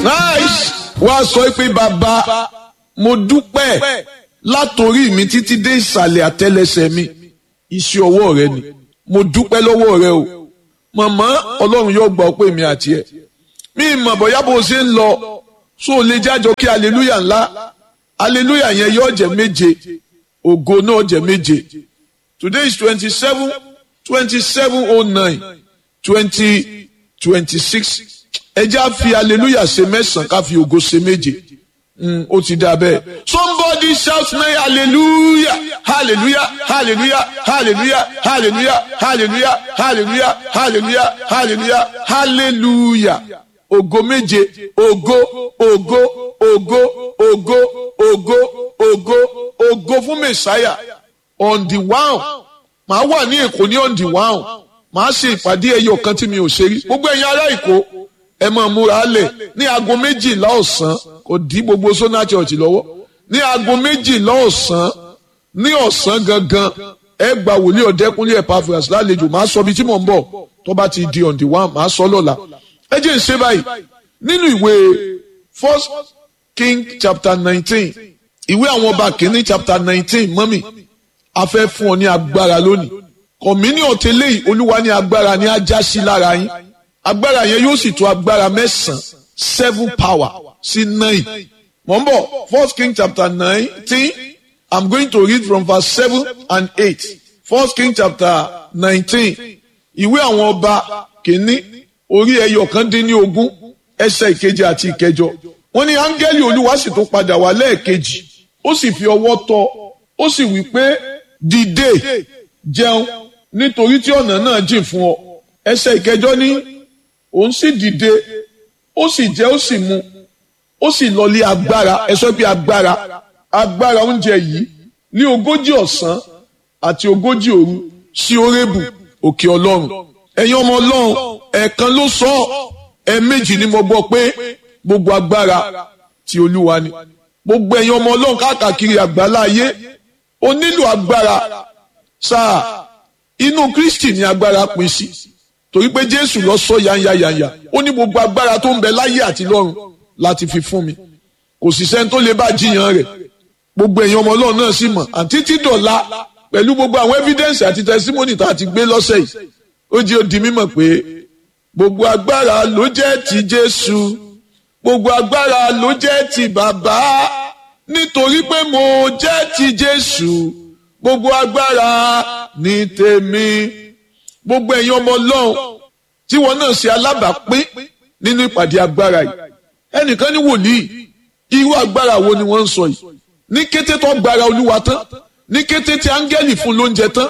nice wá sọ pé bàbá mo dúpẹ́ látòrí mi títí dé ìsàlẹ̀ àtẹlẹsẹ̀ mi iṣẹ́ ọwọ́ rẹ ni mo dúpẹ́ lọ́wọ́ rẹ o màmá ọlọ́run yóò gbà ọ́ pé mi àti ẹ̀ mi mọ̀ bóyá bó ṣe ń lọ so lè jájọ kí aleluya ńlá aleluya yẹn yóò jẹ́ méje ògo náà jẹ́ méje today is twenty seven twenty seven oh nine twenty twenty six ẹ já fi aleluya ṣe mẹ́sàn-án ká fi ògo ṣe méje ó ti dà bẹ́ẹ̀. somebody shout me hallelujah hallelujah hallelujah hallelujah hallelujah hallelujah hallelujah hallelujah hallelujah hallelujah ògo méje ògo ògo ògo ògo ògo ògo ògo fún mẹsáyà on the one màá wà ní èkó ní on the one màá ṣe ìpàdé ẹyọ kan tí mi ò ṣe rí gbogbo ẹ̀yin ará èkó ẹ máa múra lẹ̀ ní aago méjìlá ọ̀sán kò dí gbogbo sona church lọ́wọ́ ní aago méjìlá ọ̀sán ní ọ̀sán gangan ẹ gba wòlíì ọ̀dẹ́kúnlé Epaphras lálejò máa sọ ibi tí mò ń bọ̀ tó bá ti di on the one máa sọ lọ́la ẹ jẹ́ ń ṣe báyìí nínú ìwé first king chapter nineteen ìwé àwọn ọba kìíní chapter nineteen mọ́mì a fẹ́ fún ọ ní agbára lónìí kọ̀mínì ọ̀tẹ́lẹ̀ yìí olúwa ní agbára ní ajá sí lára yín agbára yẹn yóò sì tó agbára mẹ́sàn-án seven power sí nine. Mo ń bọ̀ First King chapter nineteen I'm going to read from verse seven and eight. First King chapter nineteen ìwé àwọn ọba kìíní orí ẹyọ kan dín ní ogún ẹsẹ̀ ìkeje àti ìkẹjọ. Wọ́n ní áńgẹ́lì olúwa sì tún padà wá lẹ́ẹ̀kejì ó sì fi ọwọ́ tọ́ ó sì wí pé dìde jẹun nítorí tí ọ̀nà náà jìn fún ọ. Ẹsẹ̀ ìkẹjọ ní òun sì dìde ó sì jẹ ó sì mu ó sì lọlé agbára ẹ sọ pé agbára agbára oúnjẹ yìí ní ogójì ọ̀sán àti ogójì òru sí orébù òkè ọlọ́run ẹ̀yin ọmọ ọlọ́run ẹ̀ẹ̀kan ló sọ ẹ̀ẹ̀mejì ni mo gbọ́ pé gbogbo agbára ti olúwa ni gbogbo ẹ̀yin ọmọ ọlọ́run káàkiri àgbálá ayé ó nílò agbára sáà inú kristi ni agbára pín sí torí pé jésù lọ sọ yányáyányá ó ní gbogbo agbára tó ń bẹ láyé àti lọ́run láti fi fún mi kò sì sẹ́ni tó lè bá jiyàn rẹ̀ gbogbo èèyàn ọmọ ọlọ́run náà sì mọ̀ àti títọ̀la pẹ̀lú gbogbo àwọn evidence àti testimony tá a ti gbé lọ́sẹ̀ yìí ó jẹ́ ó di mímọ̀ pé gbogbo agbára ló jẹ́ ti jésù gbogbo agbára ló jẹ́ ti bàbá nítorí pé mo jẹ́ ti jésù gbogbo agbára ní tèmi gbogbo ẹ̀yin ọmọ ọlọ́run tí wọn náà ṣe alábàápín nínú ìpàdé agbára yìí ẹnìkan ní wòlíì irú agbára wo ni wọ́n ń sọ yìí ní kété tó gbára olúwa tán ní kété tí áńgẹ́lì fún lóúnjẹ tán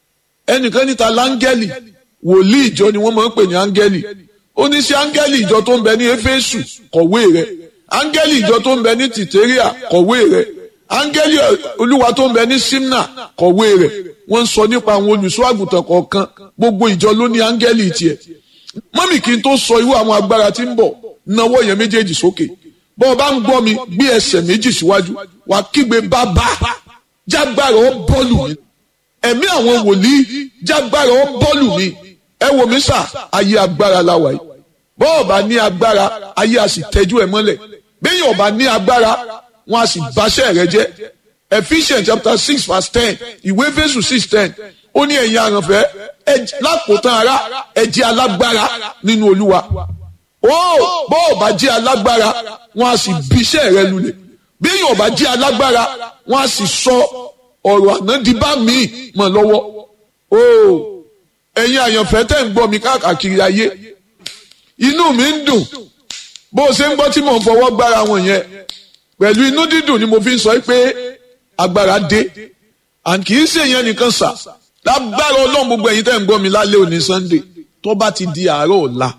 ẹnìkan níta láńgẹ́lì wòlíì ìjọ ni wọ́n máa ń pè ní áńgẹ́lì ó ní sí áńgẹ́lì ìjọ tó ń bẹ ní éfésù kọ̀wé rẹ̀ áńgẹ́lì ìjọ tó ń bẹ ní tìtẹ́ríà kọ̀wé rẹ̀ áńgẹ́lì olúwa tó ń bẹ ní simna kọ̀wé rẹ̀ wọ́n ń sọ nípa àwọn olùṣọ́ àgùntàn kọ̀ọ̀kan gbogbo ìjọ ló ní áńgẹ́lì tiẹ̀ mọ́mì kí n tó sọ irú àwọn agbára tí ń bọ̀ nawọ́ yẹn méjèèjì sókè bọ́ ọ bá ń gbọ́ mi gbé ẹsẹ̀ méjì síwájú wà á kígbe bàbá jágbára ó bọ́ọ̀lù mi ẹ̀mí àwọn wòlíì jágbára ó bọ́ọ̀lù mi ẹ wò mí sà ayé agbára la wà yìí bọ́ ọ bá ní agbára ayé a sì tẹ́jú ẹ mọ́lẹ̀ bẹ́ẹ̀ yóò bá ní agbára wọn a sì báṣẹ́ rẹ jẹ́ Ephesians chapter six verse ten ìwé Éfésù six ten ó ní ẹ̀yin àrànfẹ́ lákòótán ara ẹ jẹ́ alágbára nínú Olúwa ó bọ́ ọ̀ bá jẹ́ alágbára wọn a sì bíṣẹ́ rẹ lulẹ̀ bí èèyàn bá jẹ́ alágbára wọn a sì sọ ọ̀rọ̀ ànádìbá míì mọ̀ lọ́wọ́ ó ẹ̀yin àyànfẹ́ tẹ̀ ń gbọ́ mi káàkiri ayé inú mi ń dùn bó o ṣe ń gbọ́ tí mò ń fọwọ́ gbára wọn yẹn pẹ̀lú inú dídùn ni mo fi ń sọ pé agbára dé and kì í ṣe yẹn nìkan sà lágbára ọlọ́run gbogbo ẹ̀yin tẹ̀ ń gbọ́ mi lálẹ́ òní Sunday tó bá ti di àárọ̀ ọ̀la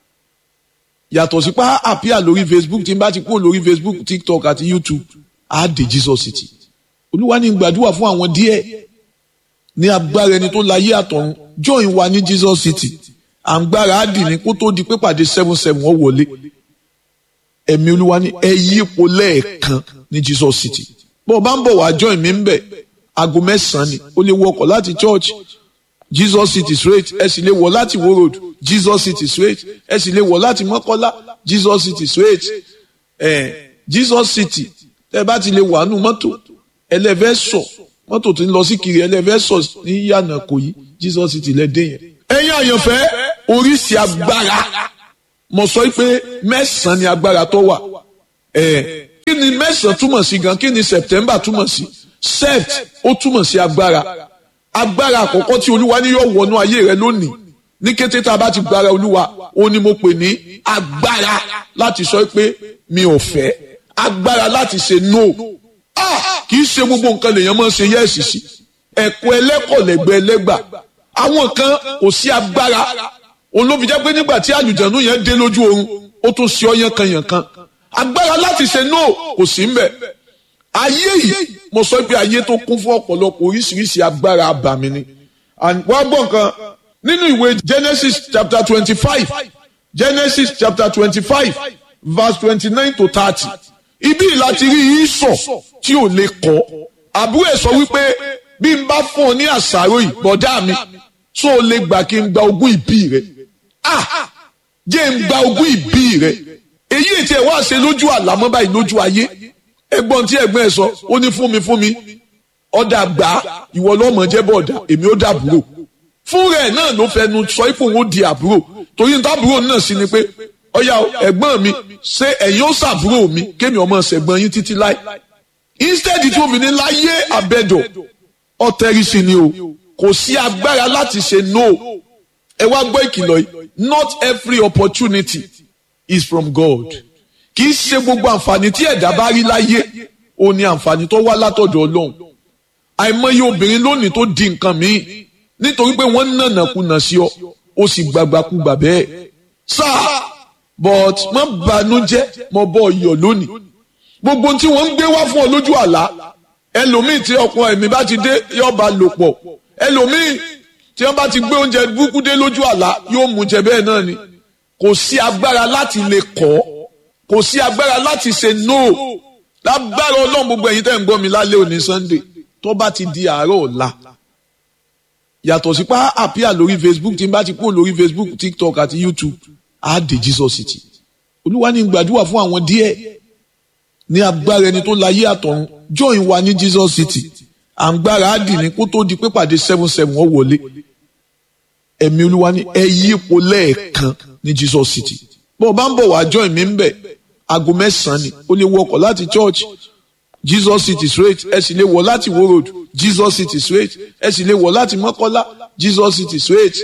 yàtọ̀ sí pa àpíà lórí Facebook tí n bá ti kúrò lórí Facebook TikTok àti YouTube á dé Jesus City olúwa ní gbàdúrà fún àwọn díẹ̀ ní agbára ẹni tó láyé àtọ̀run join wa ní Jesus City à ń gbára á dì ní kó tó di pé pàdé seven seven ó wọlé ẹ̀mí olúwa ní ẹ yí ipò lẹ́ẹ̀kan ní Jesus City bó o bá ń bọ̀ wá join mi ń bẹ̀ aago mẹ́sàn-án ni o lè wọkọ̀ láti church Jesus City straight ẹ sì lè wọ̀ láti Wo Road Jesus City straight ẹ sì lè wọ̀ láti Mọ́kọ́lá Jesus city straight eh, Jesus city tẹ́ bá ti lè wà nù mọ́tò ẹlẹ́fẹ́ sọ mọ́tò tó ń lọ sí kiri ẹlẹ́fẹ́ sọ ní yànnà kò yí Jesus city lẹ́dẹ̀ yẹn. ẹ̀yin àyànfẹ́ oríṣi agbára mo sọ pé mẹ́sàn-án ni agbára tó wà ẹ̀ kí ni mẹ́sàn-án túmọ̀ sí gan kí ni September túmọ̀ sí sept ó túmọ̀ sí agbára agbára àkọ́kọ́ tí olúwa ní yóò wọnú ayé rẹ lónìí ní kété tá a bá ti gbára olúwa ó ní mo pè ní agbára láti sọ pé mi ò fẹ́ agbára láti ṣe no ah kì í ṣe gbogbo nǹkan lèèyàn máa ń ṣe yẹ́ẹ̀sì sí ẹ̀kọ́ ẹlẹ́kọ̀ọ́lẹ́gbẹ́ ẹlẹ́gbà àwọn kan kò sí agbára olóbi jẹ́ pé nígbà tí àlùjànnú yẹn dé lójú oorun ó tún ṣe ọyàn kan yàn kan agbára láti ṣe no kò sí ń bẹ̀ ayé yìí mo sọ pé ayé tó kún fún ọ̀pọ̀lọpọ̀ oríṣiríṣi agbára abàmì ni wọ́n gbọ́ nǹkan nínú ìwé Genesis chapter twenty-five Genesis chapter twenty-five verse twenty-nine to thirty ibi láti rí ìsọ̀ tí ò lè kọ́ àbúrò ẹ̀ sọ wípé bí n bá fún ọ ní àṣàrò yìí bọ̀dá mi tó o lè gbà kí n gba ogún ìbí rẹ ah jẹ́ n gba ogún ìbí rẹ èyí ètí ẹ̀ wá ṣe lójú àlámọ́ báyìí lójú ayé ẹ̀gbọ́n tí ẹ̀gbọ́n ẹ̀ sọ ó ní fún mi fún mi ọ̀dà gbà ìwọ lọ́mọ jẹ́ bọ̀dà èmi ó dàbúrò fún rẹ̀ náà ló fẹnu sọ ipò òun ó di àbúrò torí níta àbúrò náà sì ni pé ọ̀yà ẹ̀gbọ́n mi ṣé ẹ̀yin ó ṣàbúrò mi kémi ọmọ ṣẹ̀gbọ́n yín títí láì instead tí obìnrin láyé àbẹ̀dọ̀ ọ̀tẹ̀rìsì ni o kò sí agbára láti ṣe no ẹ wá gbọ́ ìkìlọ̀ yìí not every opportunity is from God kì í ṣe gbogbo àǹfààní tí ẹ̀dá bá rí láyé ó ní àǹfààní tó wá látọ̀dọ̀ Ọlọ́run àìmọye obìnrin lónìí tó di nǹkan míì nítorí pé wọ́n nànà kùnà sí ọ ó sì gbàgbàkúgbà bẹ́ẹ̀ sáà but má bànújẹ́ mo bọ́ ọyọ̀ lónìí gbogbo tí wọ́n ń gbé wá fún ọ lójú àlá ẹlòmíì tí ọkọ ẹ̀mí bá ti dé yóò bá lò pọ̀ ẹlòmíì tí wọ́n bá ti gbé oúnjẹ burúkú dé lójú àlá yóò mú jẹ bẹ́ẹ̀ náà ni kò sí agbára láti lè kọ́ kò sí agbára láti ṣe no lágbára ọlọ́run gbogbo ẹ̀yin tẹ́ ń gbọ́ mi lálẹ́ òní Sunday tó bá ti di àárọ̀ ọ̀la yàtọ̀ sí pa àpíà lórí Facebook tí n bá ti kúrò lórí Facebook TikTok àti YouTube á dé Jesus City olúwa ní gbàdúrà fún àwọn díẹ̀ ní agbára ẹni tó láyé àtọ̀run join wa ní Jesus City à ń gbára á dì ní kó tó di pé pàdé seven seven ó wọlé ẹ̀mí olúwa ní ẹ yí ipò lẹ́ẹ̀kan ní Jesus City bó o bá ń bọ̀ wá join mi ń bẹ̀ aago mẹ́sàn-án ni o lè wọkọ̀ láti church Jesus City straight ẹ sì lè wọ̀ láti Wo Road Jesus City straight ẹ sì lè wọ̀ láti Mọ́kọ́lá Jesus City straight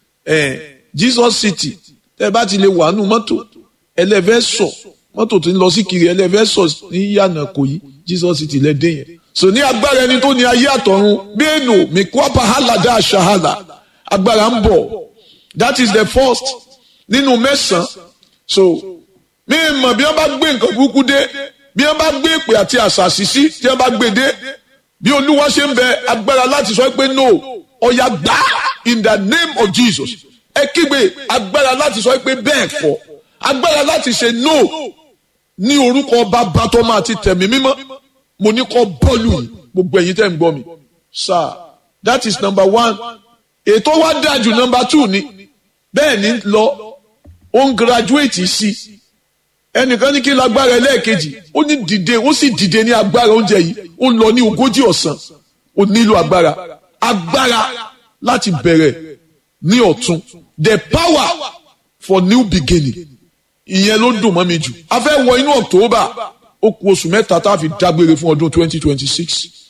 eh, Jesus City tẹ́ bá ti lè wà nù mọ́tò ẹlẹ́fẹ́ sọ mọ́tò tó ń lọ sí kiri ẹlẹ́fẹ́ sọ ní yànnà kò yí Jesus City lẹ́dẹ̀ yẹn. so ní agbára ẹni tó ní ayé àtọ̀run bẹ́ẹ̀nù mikwapa halada aṣahala agbára ń bọ̀ that is the first nínú mẹ́sàn-án so mi mọ̀ bí wọ́n bá gbé nǹkan burúkú dé bí wọ́n bá gbé ìpè àti àṣàṣì sí tí wọ́n bá gbé dé bí olúwa ṣe ń bẹ agbára láti sọ pé no ọ̀yà gbà in the name of Jesus ẹ kígbe agbára láti sọ pé bẹ́ẹ̀ kọ́ agbára láti ṣe no ní orúkọ bàbá tó máa ti tẹ̀mí mímọ́ mo ní kọ́ bọ́ọ̀lù yìí gbogbo ẹ̀yin tẹ́ ń gbọ́ mi sir that is number one ètò wa dájú number two ni bẹ́ẹ̀ ni lọ ó ń graduate sí ẹnìkan ní kí lágbára ẹlẹ́ẹ̀kejì ó ní dìde ó sì dìde ní agbára oúnjẹ yìí ó ń lọ ní ogójì ọ̀sán ó nílò agbára agbára láti bẹ̀rẹ̀ ní ọ̀tun the power for new beginning ìyẹn ló dùn mọ́ mi jù a fẹ́ wọ inú October ó kù oṣù mẹ́ta tá a fi dágbére fún ọdún twenty twenty six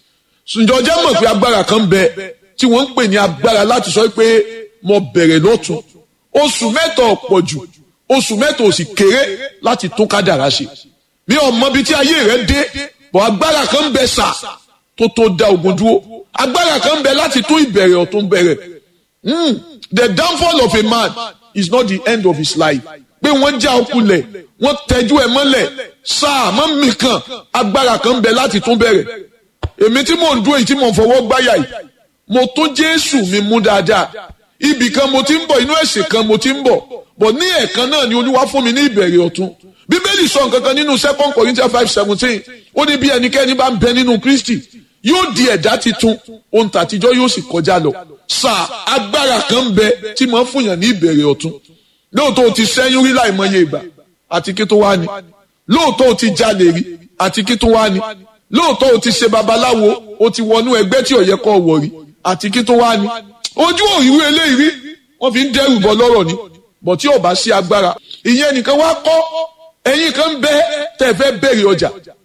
ǹjọ́ jẹ́ mọ̀ pé agbára kan bẹ tí wọ́n ń pè ní agbára láti sọ pé mo bẹ̀rẹ̀ lọ́tun oṣù mẹ́ta ọ̀pọ̀ jù oṣù mẹ́ta ò sì kéré láti tún kádàrá ṣe mi ò mọ ibi tí ayé rẹ dé bọ̀ agbára kan bẹ sà tó tó da ogun dúró agbára kan bẹ láti tún ìbẹ̀rẹ̀ ọ̀tún bẹ̀rẹ̀ mm, the downfall of a man is not the end of his life pé wọ́n já ọkùnlẹ̀ wọ́n tẹ́jú ẹ̀ mọ́lẹ̀ sáà mọ́ mi kan agbára kan bẹ láti tún bẹ̀rẹ̀ èmi tí mò ń dúró yìí tí mò ń fọwọ́ gbáyà yìí mo tó Jésù mi mú dáadáa ibì kan mo ti ń bọ̀ inú ẹ̀sìn kan mo ti ń bọ̀ bọ̀ ní ẹ̀ẹ̀kan náà ni Olúwa fún mi ní ìbẹ̀rẹ̀ ọ̀tun Bíbélì sọ nǹkan kan nínú second Corinthians five seventeen ó ní bí ẹnikẹ́ni bá ń bẹ nínú Kristi yóò di ẹ̀dá titun ohun tàtijọ́ yóò sì kọjá lọ sáà agbára kan bẹ tí mo ń fúnyàn ní ìbẹ̀rẹ̀ ọ̀tun lóòótọ́ o ti sẹ́yìn rí láìmọye ìgbà àti kí tó wá ni lóòótọ́ o ti jalè rí àti kí tó wá ni lóòótọ́ o ti ṣe babaláwo o ti wọnú ẹgbẹ́ tí ò yẹ kó wọ̀ rí àti kí tó wá ni ojú òrìrú eléyìí rí wọ́n fi ń dẹ́rù bọ́ lọ́rọ̀ ni bọ̀ tí ò bá sí agbára ìyẹn nìkan wá kọ́ ẹ̀yin kan bẹ́ tẹ́ fẹ́ bẹ̀rẹ̀ ọjà